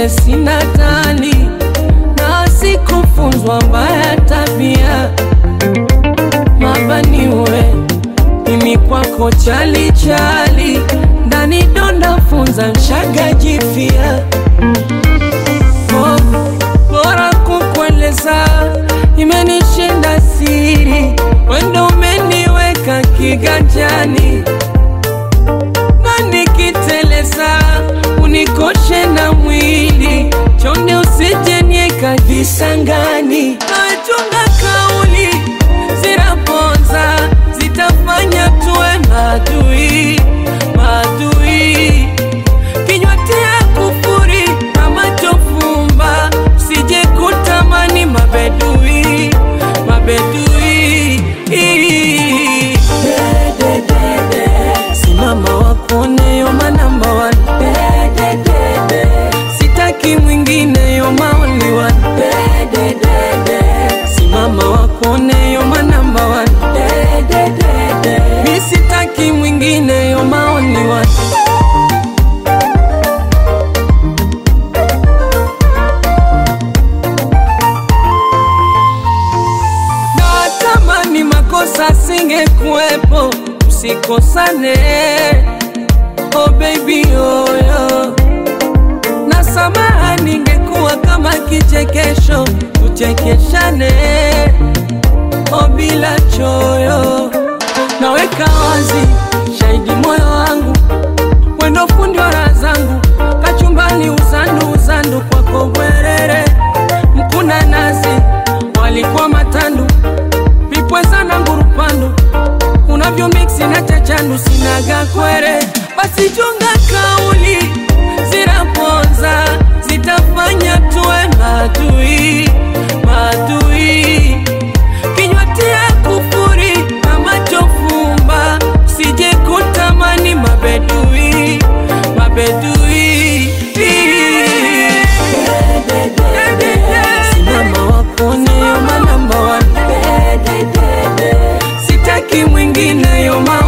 vile sina tani na sikufunzwa mbaya tabia mabaniwe mimi kwako chali chali ndani donda funza mshaga jifia oh, bora kukueleza imenishinda siri wendo umeniweka kiganjani na nikiteleza unikoshe na mwili chonde usijenieka visangani nachunga kauli zinaponza zitafanya tuwe madui madui kinywa tia kufuri na macho fumba sije kutamani mabedui mabedui simama wakuone yoma namba one sitaki mwingine yoma only one simama wakuone yoma namba one mi sitaki mwingine yoma only one natamani makosa singekuwepo usikosane oh baby oyo na samaha ningekuwa kama kichekesho tuchekeshane oh bila choyo naweka wazi shahidi moyo wangu wendo fundi wa raha zangu kachumbani uzandu uzandu kwako bwerere mkuna nazi walikuwa matandu vipweza na ngurupandu unavyo miksi na chachandu sinaga kwere basi chunga kauli zinaponza zitafanya tuwe madui madui kinywa tia kufuri na macho fumba sije kutamani mabedui mabedui simama wakone yoma namba one sitaki mwingine yoma